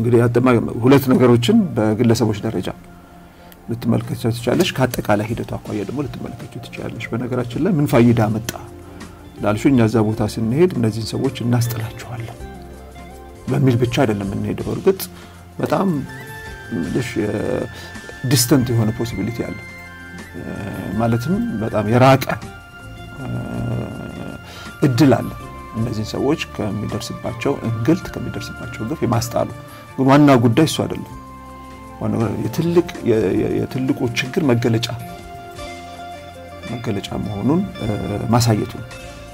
እንግዲህ ሁለት ነገሮችን በግለሰቦች ደረጃ ልትመለከቻ ትችላለች። ከአጠቃላይ ሂደቱ አኳያ ደግሞ ልትመለከቹ ትችላለች። በነገራችን ላይ ምን ፋይዳ መጣ ላልሹ እኛ እዛ ቦታ ስንሄድ እነዚህን ሰዎች እናስጥላቸዋለን በሚል ብቻ አይደለም የምንሄደው። እርግጥ በጣም ዲስተንት የሆነ ፖሲቢሊቲ አለ። ማለትም በጣም የራቀ እድል አለ እነዚህን ሰዎች ከሚደርስባቸው እንግልት ከሚደርስባቸው ግፍ የማስጣሉ። ግን ዋና ጉዳይ እሱ አይደለም። የትልቁ ችግር መገለጫ መገለጫ መሆኑን ማሳየቱ ነው።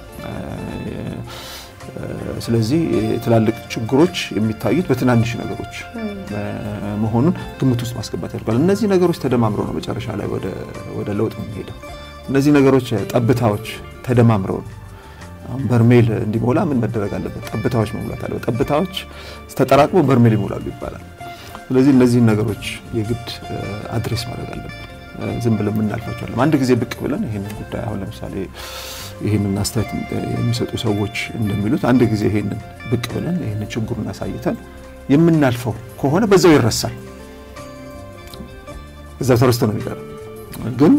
ስለዚህ ትላልቅ ችግሮች የሚታዩት በትናንሽ ነገሮች መሆኑን ግምት ውስጥ ማስገባት ያደርጋል። እነዚህ ነገሮች ተደማምረው ነው መጨረሻ ላይ ወደ ለውጥ የምንሄደው። እነዚህ ነገሮች ጠብታዎች ተደማምረው ነው። አሁን በርሜል እንዲሞላ ምን መደረግ አለበት? ጠብታዎች መሙላት አለበት። ጠብታዎች ተጠራቅመው በርሜል ይሞላሉ ይባላል። ስለዚህ እነዚህን ነገሮች የግድ አድሬስ ማድረግ አለብን። ዝም ብለን የምናልፋቸዋለን። አንድ ጊዜ ብቅ ብለን ይህንን ጉዳይ አሁን ለምሳሌ ይህንን አስተያየት የሚሰጡ ሰዎች እንደሚሉት አንድ ጊዜ ይህንን ብቅ ብለን ይህንን ችግሩን አሳይተን የምናልፈው ከሆነ በዛው ይረሳል፣ እዛው ተረስቶ ነው የሚቀረው። ግን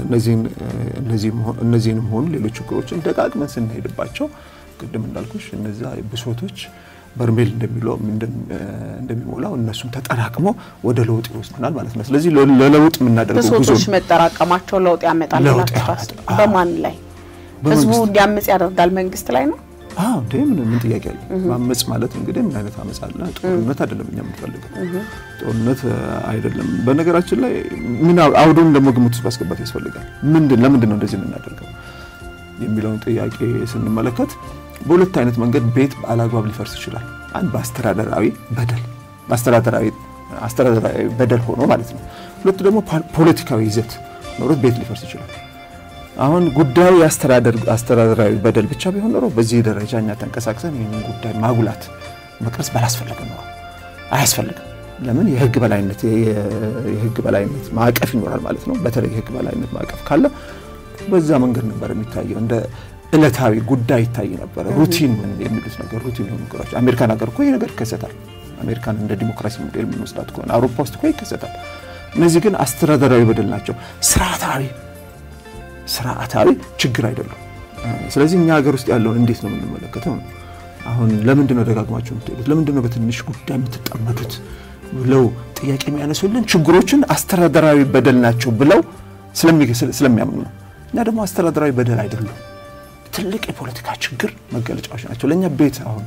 እነዚህንም ሆኑ ሌሎች ችግሮችን ደጋግመን ስንሄድባቸው ቅድም እንዳልኩሽ እነዛ ብሶቶች በርሜል እንደሚሞላው እነሱም ተጠራቅሞ ወደ ለውጥ ይወስዱናል ማለት ነው። ስለዚህ ለለውጥ የምናደርገው ጉዞ ብሶቶች መጠራቀማቸው ለውጥ ያመጣል ብላችሁ ታስቡ? በማን ላይ? ህዝቡ እንዲያምጽ ያደርጋል መንግስት ላይ ነው? አዎ እንዴ ምን ምን ጥያቄ አለ? ማመጽ ማለት እንግዲህ ምን አይነት አመጽ አለ? ጦርነት አይደለም እኛ የምንፈልገው ጦርነት አይደለም። በነገራችን ላይ ምን አውዱን ደግሞ ግምት ውስጥ ማስገባት ያስፈልጋል። ምንድን ለምንድን ነው እንደዚህ የምናደርገው የሚለውን ጥያቄ ስንመለከት በሁለት አይነት መንገድ ቤት አላግባብ ሊፈርስ ይችላል። አንድ በአስተዳደራዊ በደል በአስተዳደራዊ አስተዳደራዊ በደል ሆኖ ማለት ነው። ሁለቱ ደግሞ ፖለቲካዊ ይዘት ኖሮት ቤት ሊፈርስ ይችላል። አሁን ጉዳዩ የአስተዳደራዊ በደል ብቻ ቢሆን ኖሮ በዚህ ደረጃ እኛ ተንቀሳቅሰን ይህንን ጉዳይ ማጉላት መቅረጽ ባላስፈለገ ኖሮ አያስፈልግም። ለምን የህግ በላይነት የህግ በላይነት ማዕቀፍ ይኖራል ማለት ነው። በተለይ የህግ በላይነት ማዕቀፍ ካለ በዛ መንገድ ነበር የሚታየው እንደ እለታዊ ጉዳይ ይታይ ነበረ። ሩቲን የሚሉት ነገር ሩቲን የሆኑ ነገሮች አሜሪካን ሀገር እኮ ይህ ነገር ይከሰታል። አሜሪካን እንደ ዲሞክራሲ ሞዴል የምንወስዳት ከሆነ አውሮፓ ውስጥ እኮ ይከሰታል። እነዚህ ግን አስተዳደራዊ በደል ናቸው። ስርዓታዊ ስርዓታዊ ችግር አይደሉም። ስለዚህ እኛ ሀገር ውስጥ ያለውን እንዴት ነው የምንመለከተው? አሁን ለምንድን ነው ደጋግማችሁ የምትሄዱት? ለምንድን ነው በትንሽ ጉዳይ የምትጠመዱት? ብለው ጥያቄ የሚያነሱልን ችግሮችን አስተዳደራዊ በደል ናቸው ብለው ስለሚያምኑ ነው። እኛ ደግሞ አስተዳደራዊ በደል አይደሉም ትልቅ የፖለቲካ ችግር መገለጫዎች ናቸው። ለእኛ ቤት አሁን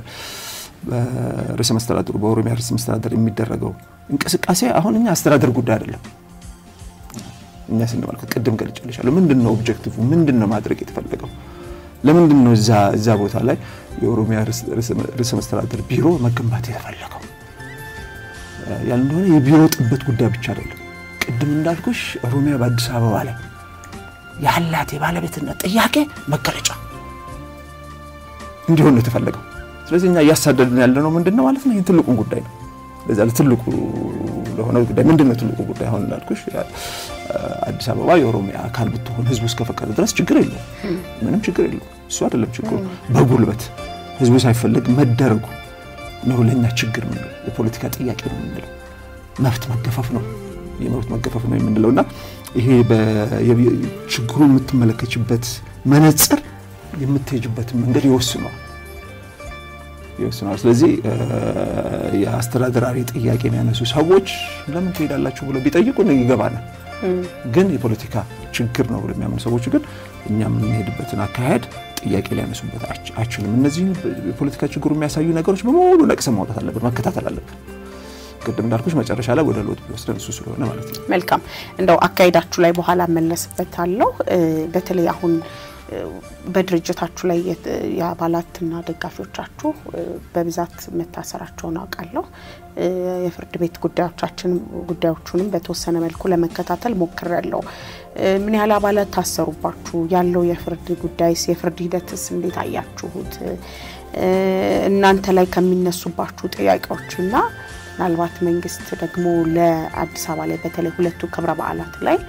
በርዕሰ መስተዳድሩ በኦሮሚያ ርዕሰ መስተዳድር የሚደረገው እንቅስቃሴ አሁን እኛ አስተዳደር ጉዳይ አይደለም። እኛ ስንመለከት ቅድም ገልጬልሻለሁ። ምንድን ነው ኦብጀክቲቭ? ምንድን ነው ማድረግ የተፈለገው? ለምንድን ነው እዛ ቦታ ላይ የኦሮሚያ ርዕሰ መስተዳድር ቢሮ መገንባት የተፈለገው? ያን እንደሆነ የቢሮ ጥበት ጉዳይ ብቻ አይደለም። ቅድም እንዳልኩሽ ኦሮሚያ በአዲስ አበባ ላይ ያላት የባለቤትነት ጥያቄ መገለጫ እንዲሆን ነው የተፈለገው። ስለዚህ እኛ እያሳደድን ያለ ነው ምንድን ነው ማለት ነው። ይህ ትልቁን ጉዳይ ነው። ለዛ ትልቁ ለሆነ ጉዳይ ምንድን ነው ትልቁ ጉዳይ? አሁን እንዳልኩሽ አዲስ አበባ የኦሮሚያ አካል ብትሆን ህዝቡ እስከፈቀደ ድረስ ችግር የለውም፣ ምንም ችግር የለውም። እሱ አይደለም ችግሩ። በጉልበት ህዝቡ ሳይፈልግ መደረጉ ነው ለእኛ ችግር የምንለው፣ የፖለቲካ ጥያቄ ነው የምንለው፣ መብት መገፈፍ ነው የመብት መገፈፍ ነው የምንለው እና ይሄ ችግሩ የምትመለከችበት መነጽር የምትሄጅበትን መንገድ ይወስነዋል ይወስነዋል። ስለዚህ የአስተዳደራዊ ጥያቄ የሚያነሱ ሰዎች ለምን ትሄዳላችሁ ብለው ቢጠይቁን ይገባናል። ግን የፖለቲካ ችግር ነው ብለው የሚያምኑ ሰዎች ግን እኛ የምንሄድበትን አካሄድ ጥያቄ ሊያነሱበት አይችሉም። እነዚህ የፖለቲካ ችግሩ የሚያሳዩ ነገሮች በሙሉ ነቅሰን ማውጣት አለብን፣ መከታተል አለብን። ቅድም እንዳልኩሽ መጨረሻ ላይ ወደ ለውጥ ቢወስደን እሱ ስለሆነ ማለት ነው። መልካም እንደው አካሄዳችሁ ላይ በኋላ መለስበታለሁ። በተለይ አሁን በድርጅታችሁ ላይ የአባላትና ደጋፊዎቻችሁ በብዛት መታሰራቸውን አውቃለሁ። የፍርድ ቤት ጉዳዮቻችን ጉዳዮቹንም በተወሰነ መልኩ ለመከታተል ሞክሬያለሁ። ምን ያህል አባላት ታሰሩባችሁ? ያለው የፍርድ ጉዳይስ የፍርድ ሂደትስ እንዴት አያችሁት? እናንተ ላይ ከሚነሱባችሁ ጥያቄዎችና ምናልባት መንግስት ደግሞ ለአዲስ አበባ ላይ በተለይ ሁለቱ ክብረ በዓላት ላይ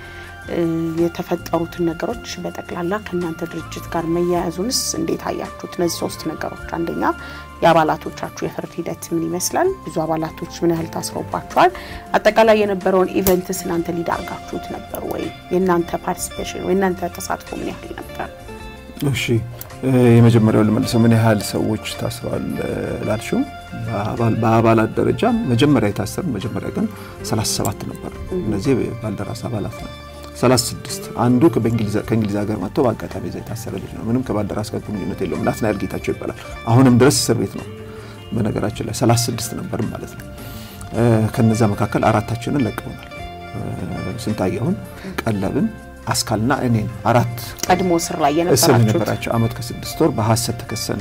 የተፈጠሩትን ነገሮች በጠቅላላ ከእናንተ ድርጅት ጋር መያያዙንስ እንዴት አያችሁት? እነዚህ ሶስት ነገሮች፣ አንደኛ የአባላቶቻችሁ የፍርድ ሂደት ምን ይመስላል? ብዙ አባላቶች ምን ያህል ታስረውባቸዋል? አጠቃላይ የነበረውን ኢቨንትስ እናንተ ሊድ አድርጋችሁት ነበር ወይ? የእናንተ ፓርቲሲፔሽን ወይ እናንተ ተሳትፎ ምን ያህል ነበር? እሺ የመጀመሪያው ልመልሰው፣ ምን ያህል ሰዎች ታስረዋል ላልሽው፣ በአባላት ደረጃ መጀመሪያ የታሰሩ መጀመሪያ ግን 37 ነበር። እነዚህ ባልደራስ አባላት ነው። 36 አንዱ ከእንግሊዝ ሀገር መጥቶ በአጋጣሚ ዛ የታሰረ ልጅ ነው። ምንም ከባልደራስ ጋር ግንኙነት የለውም። ናትናኤል ጌታቸው ይባላል። አሁንም ድረስ እስር ቤት ነው። በነገራችን ላይ 36 ነበር ማለት ነው። ከነዛ መካከል አራታችንን ለቀውናል። ስንታየሁን፣ ቀለብን አስካልና እኔን አራት ቀድሞ እስር ላይ እስር የነበራችሁት የነበራቸው አመት ከስድስት ወር በሀሰት ተከሰን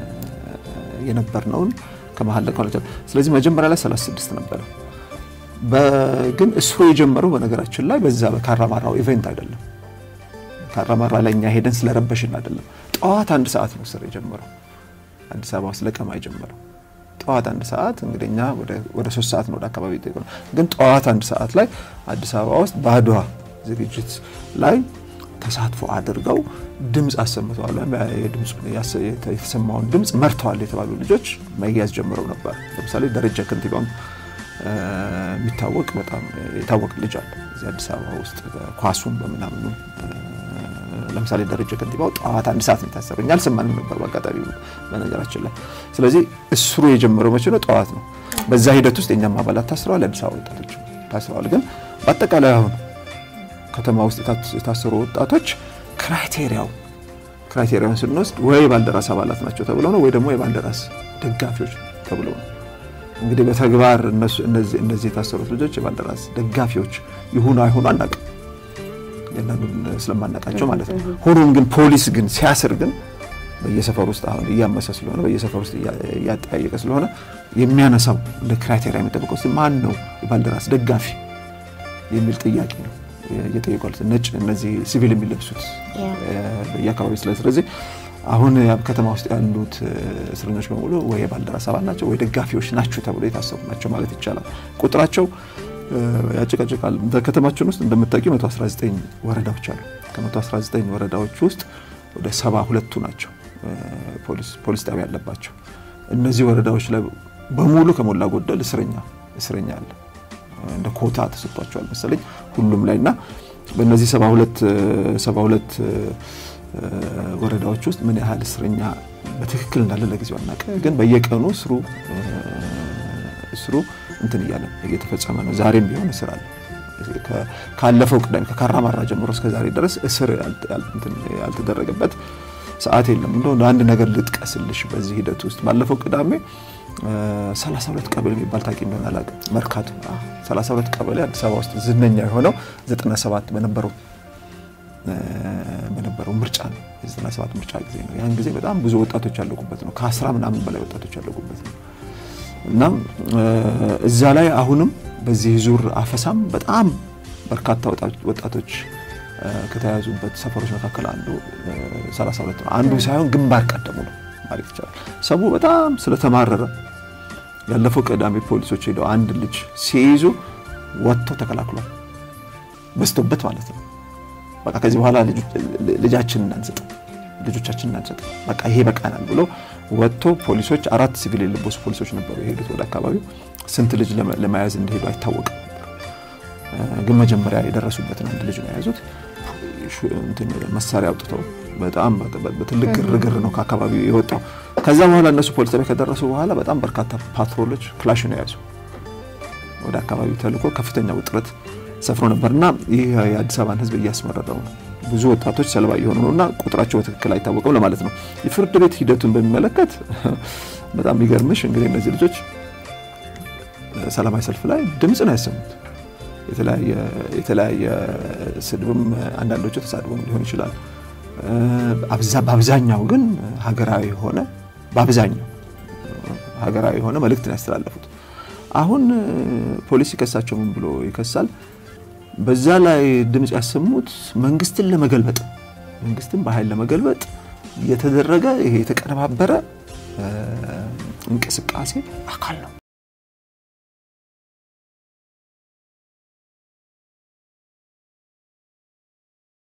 የነበርነውን ከመሀል ለቀው ስለዚህ መጀመሪያ ላይ 36 ነበረ። ግን እስሩ የጀመረው በነገራችን ላይ በዛ በካራማራው ኢቨንት አይደለም። ካራማራ ላይ እኛ ሄደን ስለረበሽን አይደለም። ጠዋት አንድ ሰዓት ነው እስር የጀመረው አዲስ አበባ ውስጥ ለቀማ የጀመረው ጠዋት አንድ ሰዓት እንግዲህ እኛ ወደ ሶስት ሰዓት ነው ወደ አካባቢ ጠይቀ ግን ጠዋት አንድ ሰዓት ላይ አዲስ አበባ ውስጥ በአድዋ ዝግጅት ላይ ተሳትፎ አድርገው ድምፅ አሰምተዋል። የተሰማውን ድምፅ መርተዋል የተባሉ ልጆች መያዝ ጀምረው ነበር። ለምሳሌ ደረጃ ከንቲባውን የሚታወቅ በጣም የታወቀ ልጅ አለ እዚህ አዲስ አበባ ውስጥ ኳሱን በምናምኑ ለምሳሌ ደረጃ ከንቲባው ጠዋት አንድ ሰዓት ነው የታሰረው። እኛ አልሰማንም ነበር በአጋጣሚ በነገራችን ላይ። ስለዚህ እስሩ የጀመረው መቼ ነው? ጠዋት ነው። በዛ ሂደት ውስጥ የኛም አባላት ታስረዋል፣ የአዲስ አበባ ወጣቶች ታስረዋል። ግን በአጠቃላይ አሁን ከተማ ውስጥ የታሰሩ ወጣቶች ክራይቴሪያው ክራይቴሪያውን ስንወስድ ወይ ባልደራስ አባላት ናቸው ተብለው ነው ወይ ደግሞ የባልደራስ ደጋፊዎች ተብለው ነው። እንግዲህ በተግባር እነዚህ የታሰሩት ልጆች የባልደራስ ደጋፊዎች ይሁኑ አይሁኑ አናውቅም፣ ያንዳንዱን ስለማናውቃቸው ማለት ነው። ሆኖም ግን ፖሊስ ግን ሲያስር ግን በየሰፈር ውስጥ አሁን እያመሰ ስለሆነ በየሰፈር ውስጥ እያጠያየቀ ስለሆነ የሚያነሳው እንደ ክራይቴሪያ የሚጠብቀው ማን ነው የባልደራስ ደጋፊ የሚል ጥያቄ ነው እየጠየቋል። ነጭ እነዚህ ሲቪል የሚለብሱት በየአካባቢ ስለ ስለዚህ አሁን ከተማ ውስጥ ያሉት እስረኞች በሙሉ ወይ የባልደራስ አባል ናቸው ወይ ደጋፊዎች ናቸው ተብሎ የታሰሩ ናቸው ማለት ይቻላል። ቁጥራቸው ያጨቃጭቃል። በከተማችን ውስጥ እንደምታውቂው 119 ወረዳዎች አሉ። ከ119 ወረዳዎች ውስጥ ወደ ሰባ ሁለቱ ናቸው ፖሊስ ጣቢያ ያለባቸው። እነዚህ ወረዳዎች ላይ በሙሉ ከሞላ ጎደል እስረኛ እስረኛ አለ እንደ ኮታ ተሰጥቷቸዋል መሰለኝ ሁሉም ላይ እና በእነዚህ ሰባ ሁለት ሰባ ሁለት ወረዳዎች ውስጥ ምን ያህል እስረኛ በትክክል እንዳለ ለጊዜው አናውቅም። ግን በየቀኑ እስሩ እስሩ እንትን እያለ እየተፈጸመ ነው። ዛሬም ቢሆን እስር አለ። ካለፈው ቅዳሜ ከካራማራ ጀምሮ እስከ ዛሬ ድረስ እስር ያልተደረገበት ሰዓት የለም። እንደው አንድ ነገር ልጥቀስልሽ በዚህ ሂደት ውስጥ ባለፈው ቅዳሜ 32 ቀበሌ የሚባል ታውቂ እንደሆነ አላውቅም። መርካቶ 32 ቀበሌ አዲስ አበባ ውስጥ ዝነኛ የሆነው 97 በነበረው በነበረው ምርጫ ነው። የ97 ምርጫ ጊዜ ነው። ያን ጊዜ በጣም ብዙ ወጣቶች ያለቁበት ነው። ከአስራ ምናምን በላይ ወጣቶች ያለቁበት ነው እና እዛ ላይ አሁንም በዚህ ዙር አፈሳም በጣም በርካታ ወጣቶች ከተያዙበት ሰፈሮች መካከል አንዱ 32 ነው። አንዱ ሳይሆን ግንባር ቀደሙ ነው ማለት ይቻላል። ሰው በጣም ስለተማረረ ያለፈው ቅዳሜ ፖሊሶች ሄደው አንድ ልጅ ሲይዙ ወጥተው ተከላክሏል። በዝቶበት ማለት ነው። በቃ ከዚህ በኋላ ልጃችንን እናንሰጥም፣ ልጆቻችንን እናንሰጥም፣ በቃ ይሄ በቃናል ብሎ ወጥቶ ፖሊሶች አራት ሲቪል የለበሱ ፖሊሶች ነበሩ የሄዱት ወደ አካባቢው። ስንት ልጅ ለመያዝ እንደሄዱ አይታወቅም ነበር። ግን መጀመሪያ የደረሱበትን አንድ ልጅ ነው የያዙት። መሳሪያ አውጥተው በጣም በትልቅ ግርግር ነው ከአካባቢው የወጣው። ከዛ በኋላ እነሱ ፖሊስ ጣቢያ ከደረሱ በኋላ በጣም በርካታ ፓትሮሎች ክላሽ ነው የያዙ ወደ አካባቢው ተልኮ ከፍተኛ ውጥረት ሰፍሮ ነበር እና ይህ የአዲስ አበባን ሕዝብ እያስመረረው ነው። ብዙ ወጣቶች ሰለባ እየሆኑ ነው እና ቁጥራቸው በትክክል አይታወቅም ለማለት ነው። የፍርድ ቤት ሂደቱን በሚመለከት በጣም የሚገርምሽ እንግዲህ እነዚህ ልጆች ሰላማዊ ሰልፍ ላይ ድምፅ ነው ያሰሙት። የተለያየ ስድብም አንዳንዶቹ ተሳድቦም ሊሆን ይችላል። በአብዛኛው ግን ሀገራዊ የሆነ በአብዛኛው ሀገራዊ የሆነ መልእክት ነው ያስተላለፉት። አሁን ፖሊስ ይከሳቸው ምን ብሎ ይከሳል? በዛ ላይ ድምፅ ያሰሙት መንግስትን ለመገልበጥ መንግስትን በኃይል ለመገልበጥ የተደረገ ይሄ የተቀነባበረ እንቅስቃሴ አካል ነው